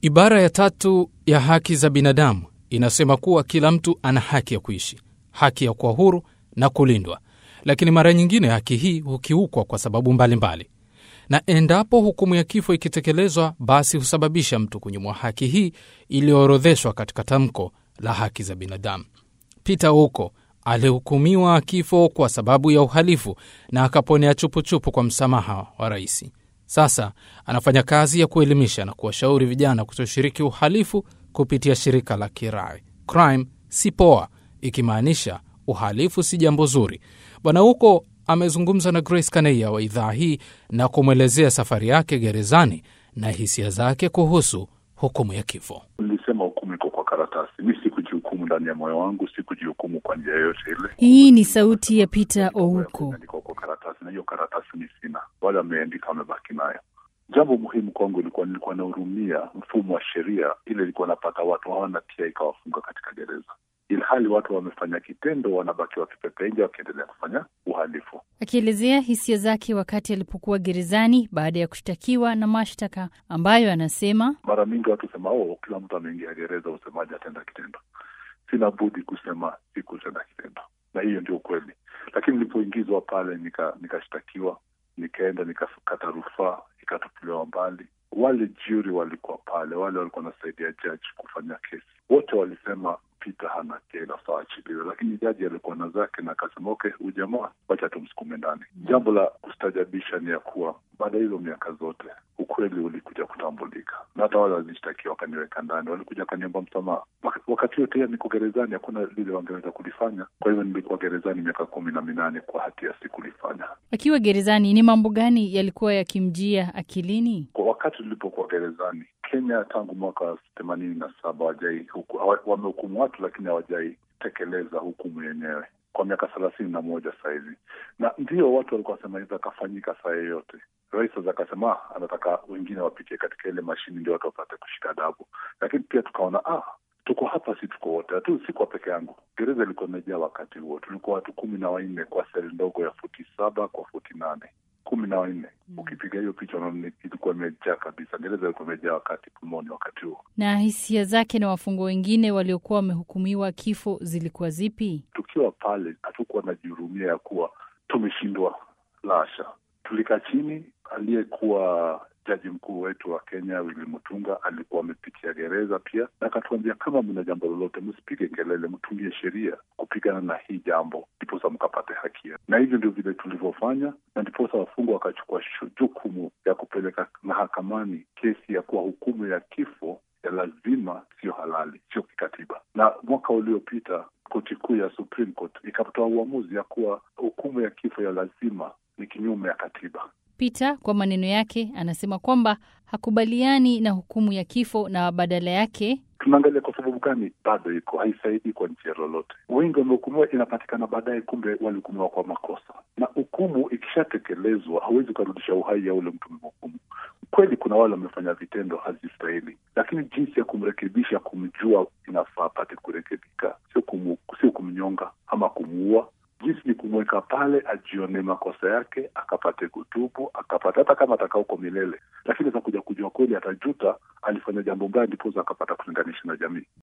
Ibara ya tatu ya haki za binadamu inasema kuwa kila mtu ana haki ya kuishi, haki ya kuwa huru na kulindwa, lakini mara nyingine haki hii hukiukwa kwa sababu mbalimbali mbali. Na endapo hukumu ya kifo ikitekelezwa, basi husababisha mtu kunyimwa haki hii iliyoorodheshwa katika tamko la haki za binadamu. Peter Ouko alihukumiwa kifo kwa sababu ya uhalifu na akaponea chupuchupu kwa msamaha wa rais. Sasa anafanya kazi ya kuelimisha na kuwashauri vijana kutoshiriki uhalifu kupitia shirika la kirai Crime si poa, ikimaanisha uhalifu si jambo zuri. Bwana Huko amezungumza na Grace Kaneia wa idhaa hii na kumwelezea safari yake gerezani na hisia zake kuhusu hukumu ya kifo. Nilisema hukumu iko kwa karatasi, mi sikujihukumu ndani ya moyo wangu, sikujihukumu kwa njia yoyote ile. Hii ni sauti ya Peter Ouko. Iko kwa karatasi na hiyo karatasi mi sina, wale wameandika wamebaki nayo. Jambo muhimu kwangu ilikuwa nilikuwa nahurumia mfumo wa sheria ile ilikuwa napata watu hawana tia ikawafunga katika gereza, ilhali watu wamefanya kitendo, wanabaki wakipepea nje wakiendelea kufanya uhalifu. Akielezea hisia zake wakati alipokuwa gerezani baada ya kushtakiwa na mashtaka ambayo anasema Mara mingi watu husema oh, kila mtu ameingia gereza, usemaji atenda kitendo. Sina budi kusema sikutenda kitendo, na hiyo ndio ukweli. Lakini nilipoingizwa pale nikashtakiwa, nika nikaenda nikakata rufaa, ikatupiliwa mbali. Wale juri walikuwa pale, wale walikuwa wanasaidia jaji kufanya kesi, wote walisema Peter hana hatia, inafaa achiliwe, lakini jaji alikuwa na zake na akasema okay, huyu jamaa wacha tumsukume ndani. Jambo la kustajabisha ni ya kuwa baada ya hizo miaka zote ukweli ulikuja kutambulika, na hata wale walishtakiwa wakaniweka ndani, walikuja wakaniomba msamaha. Wakati yote hiyo niko gerezani, hakuna lile wangeweza kulifanya. Kwa hivyo nilikuwa gerezani miaka kumi na minane kwa hatia sikulifanya. Akiwa gerezani, ni mambo gani yalikuwa yakimjia akilini? Kwa wakati tulipokuwa gerezani Kenya, tangu mwaka wa themanini na saba hawajai wamehukumu watu, lakini hawajai tekeleza hukumu yenyewe kwa miaka thelathini na moja sahizi, na ndio watu walikuwa wasema hizo akafanyika saa yoyote. Rais sasa akasema anataka wengine wapitie katika ile mashini ndio watu wapate kushika adabu, lakini pia tukaona ah, tuko hapa, si tuko wote tu, si kwa peke yangu. Gereza ilikuwa imejaa wakati huo, tulikuwa watu kumi na wanne kwa seli ndogo ya futi saba kwa futi nane kumi na wanne. Mm. Ukipiga hiyo picha unaona ilikuwa imejaa kabisa, gereza ilikuwa imejaa wakati pumoni wakati huo. Na hisia zake na wafungwa wengine waliokuwa wamehukumiwa kifo zilikuwa zipi? Tukiwa pale hatukuwa na jihurumia ya kuwa tumeshindwa, lasha. Tulikaa chini, aliyekuwa jaji mkuu wetu wa Kenya Willy Mutunga alikuwa amepitia gereza pia, na akatuambia kama mna jambo lolote, msipige kelele, mtungie sheria kupigana na hii jambo, ndiposa mkapate haki. Na hivyo ndio vile tulivyofanya, na ndiposa wafungwa wakachukua jukumu ya kupeleka mahakamani kesi ya kuwa hukumu ya kifo ya lazima sio halali, sio kikatiba. Na mwaka uliopita koti kuu ya Supreme Court ikatoa uamuzi ya kuwa hukumu ya kifo ya lazima ni kinyume ya katiba. Peter kwa maneno yake anasema kwamba hakubaliani na hukumu ya kifo na badala yake tunaangalia kwa sababu gani bado iko haisaidii kwa njia lolote. Wengi wamehukumiwa, inapatikana baadaye, kumbe walihukumiwa kwa makosa, na hukumu ikishatekelezwa hauwezi ukarudisha uhai ya ule mtu mhukumu. Kweli kuna wale wamefanya vitendo hazistahili, lakini jinsi ya kumrekebisha, kumjua inafaa apate kurekebika, sio kumu, sio kumnyonga ama kumuua jinsi ni kumweka pale ajione makosa yake, akapate kutubu, akapata hata kama atakaa huko milele, lakini atakuja kujua kweli, atajuta alifanya jambo mbaya, ndiposa akapata kulinganisha na jamii.